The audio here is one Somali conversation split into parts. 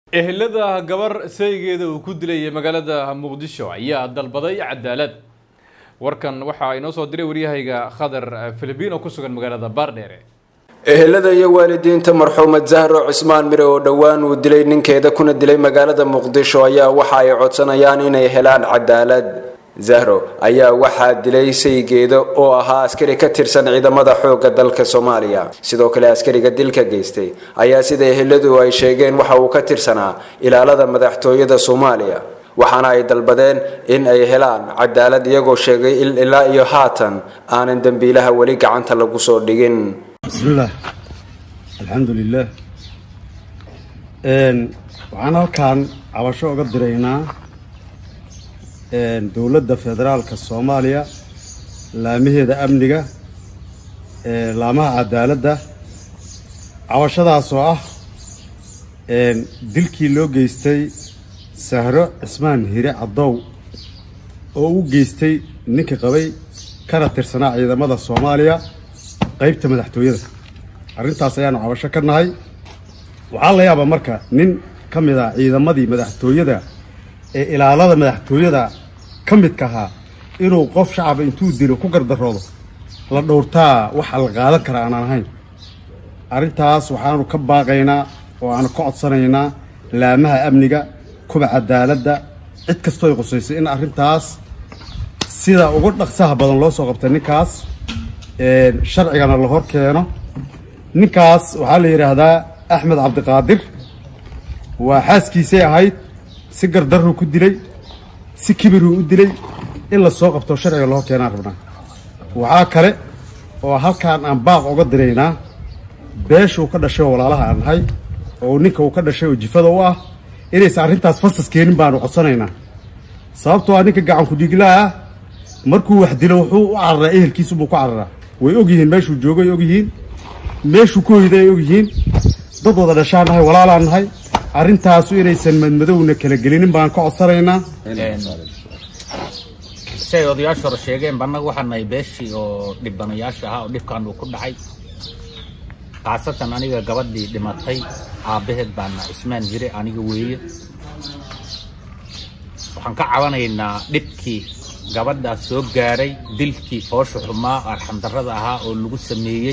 ehelada gabar saygeeda uu ku dilayay magaalada muqdisho ayaa dalbaday cadaalad warkan waxaa inoo soo diray waryahayga khadar filibiin oo ku sugan magaalada baardheere ehelada iyo waalidiinta marxuumad zahro cismaan mire oo dhowaan uu dilay ninkeeda kuna dilay magaalada muqdisho ayaa waxa ay codsanayaan inay helaan cadaalad zahro ayaa waxaa dilay saygeeda oo ahaa askari ka tirsan ciidamada xoogga dalka soomaaliya sidoo kale askariga dilka geystay ayaa sida eheladu ay sheegeen waxa uu ka tirsanaa ilaalada madaxtooyada soomaaliya waxaana ay dalbadeen in ay helaan cadaalad iyagoo sheegay in ilaa iyo haatan aanan dembiilaha weli gacanta lagu soo dhigin bismillaah alxamdu lilah waxaan halkan cabasho uga diraynaa dowladda federaalka soomaaliya laamaheeda amniga laamaha cadaaladda cabashadaas oo ah dilkii loo geystay sahro cismaan hire caddow oo u geystay ninka qabay kana tirsanaa ciidamada soomaaliya qaybta madaxtooyada arrintaas ayaanu cabasho ka nahay waxaa la yaabaa marka nin ka mid a ciidamadii madaxtooyada ee ilaalada madaxtooyada ka midka ahaa inuu qof shacaba intuu dilo ku gardaroodo la dhowrtaa waxa la qaadan kara aanaan ahayn arrintaas waxaanu ka baaqaynaa oo aanu ka codsanaynaa laamaha amniga kuba cadaaladda cid kastoo ay qusaysay in arrintaas sida ugu dhaqsaha badan loo soo qabtay ninkaas sharcigana la hor keeno ninkaas waxaa la yidhaahdaa axmed cabdiqaadir waa xaaskiisay ahayd si gardaruu ku dilay si kibiruu u dilay in la soo qabto sharciga la hor keenaan rabnaa waxaa kale oo halkaan aan baaq uga diraynaa beesha uu ka dhashay oo walaalaha aan nahay oo ninka uu ka dhashay oo jifada u ah inaysan arrintaas fasas keenin baanu codsanaynaa sababtoo ah ninka gacanku dhiiglaa ah markuu wax dilo wuxuu u cararaa ehelkiisubuu ku cararaa way ogyihiin meeshuu joogo ay ogyihiin meeshuu ku hoyday ay ogyihiin dad wada dhashaan nahay walaalaan nahay arrintaasu inaysan madmadowna kala gelinin baan ka codsanaynaa si ay odayaashu hore sheegeen bannaga waxaa nahay beeshii oo dhibanayaasha ahaa oo dhibkan uu ku dhacay khaasatan aniga gabadhii dhimatay aabbaheed baana cismaan jire aniga weeye waxaan ka cabanaynaa dhibkii gabadhaas soo gaaray dilkii foosha xumaa arxandarrada ahaa oo lagu sameeyey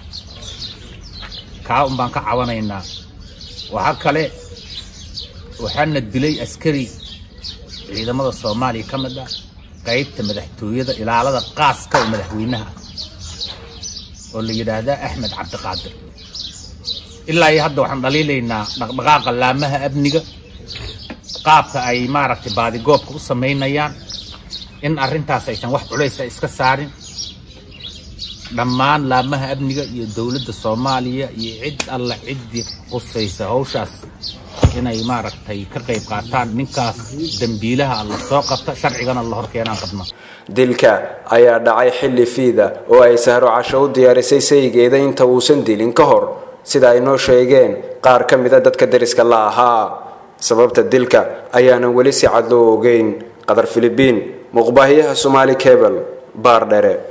kaa un baan ka cabanaynaa waxaa kale waxaana dilay askari ciidamada soomaaliya ka mid ah qaybta madaxtooyada ilaalada qaaska oo madaxweynaha oo la yidhaahdaa axmed cabdiqaadir ilaa iyo hadda waxaan dhaliilaynaa dhaqdhaqaaqa laamaha amniga qaabka ay maaragtay baadigoobka u samaynayaan in arrintaas aysan wax culaysa iska saarin dhammaan laamaha amniga iyo dowladda soomaaliya iyo cid alla ciddii qusaysa hawshaas inay maaragtay ka qayb qaataan ninkaas dembiilaha la soo qabta sharcigana la hor keenaan qabna dilka ayaa dhacay xilli fiida oo ay sahro casho u diyaarisay saygeeda inta uusan dilin ka hor sida ay noo sheegeen qaar ka mida dadka dariska la ahaa sababta dilka ayaanan weli si cad loo ogeyn qadar filibiin muqbaahiyaha somaali cebel baar dhere